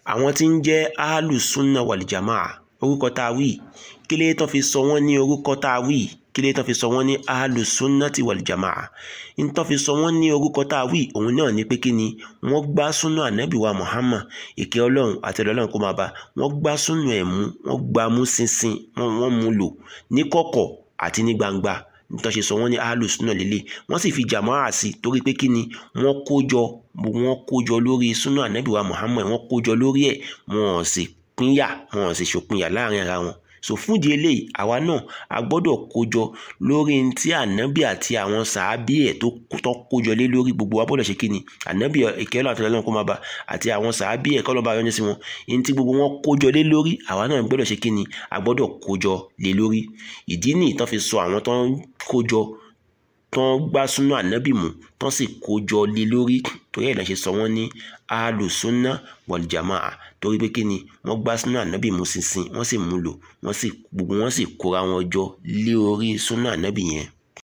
àwọn tí ń jẹ́ ahlùsúnà wàlìjàmáà orúkọ tá a wí kí lè tán fi sọ wọ́n ní orúkọ tá a wí kí lè tán fi sọ wọ́n ní ahlùsúnà ti wàlìjàmáà ń tán fi sọ wọ́n ní orúkọ tá a wí òun náà ní pé kí ni wọ́n gbá súnà ànábì wa Muhammad ìkẹ́ ọlọ́run àti ọlọ́run kó máa bá wọ́n gbá súnà ẹ̀ mú wọ́n gbá mú ṣinṣin wọ́n mú lò ní kọ̀kọ̀ àti ní gbangba nítorí ṣe sọ wọ́n ní ahlùsúnà lélẹ̀ wọ́n sì fi jàmáà sí torí pé kí ni wọ́n kó jọ wọ́n kó jọ lórí súnà ànábì wa Muhammad wọ́n kó jọ lórí ẹ̀ wọ́n sì pínyà wọ́n sì ṣòpinya láàrin ara wọn so fúndìí eléyìí àwa náà a gbọ́dọ̀ kójọ lórí ní tí ànábì àti àwọn sàábì ẹ̀ tó tó kójọ lé lórí gbogbo wa gbọ́dọ̀ ṣe kí ni ànábì ìkẹ́lọ́ àti ọlọ́run kó máa bá àti àwọn sàábì ẹ̀ kọ́lọ́ bá yọ́nú sí wọn ní tí gbogbo wọn kójọ lé lórí àwa náà gbọ́dọ̀ ṣe kí ni a gbọ́dọ̀ kójọ lé lórí ìdí nìyí tán fi sọ àwọn tó ń kójọ tán gbá súnà ànábì mú tán sì kójọ lé lórí torí ẹ̀ lọ́n ṣe sọ wọ́n ní alùsúnà wàlìjàmáà torí pé kí ni wọ́n gbá súnà ànábì mú ṣinṣin wọ́n sì mú lò wọ́n sì gbogbo wọn sì kóra wọn jọ lé orí súnà ànábì yẹn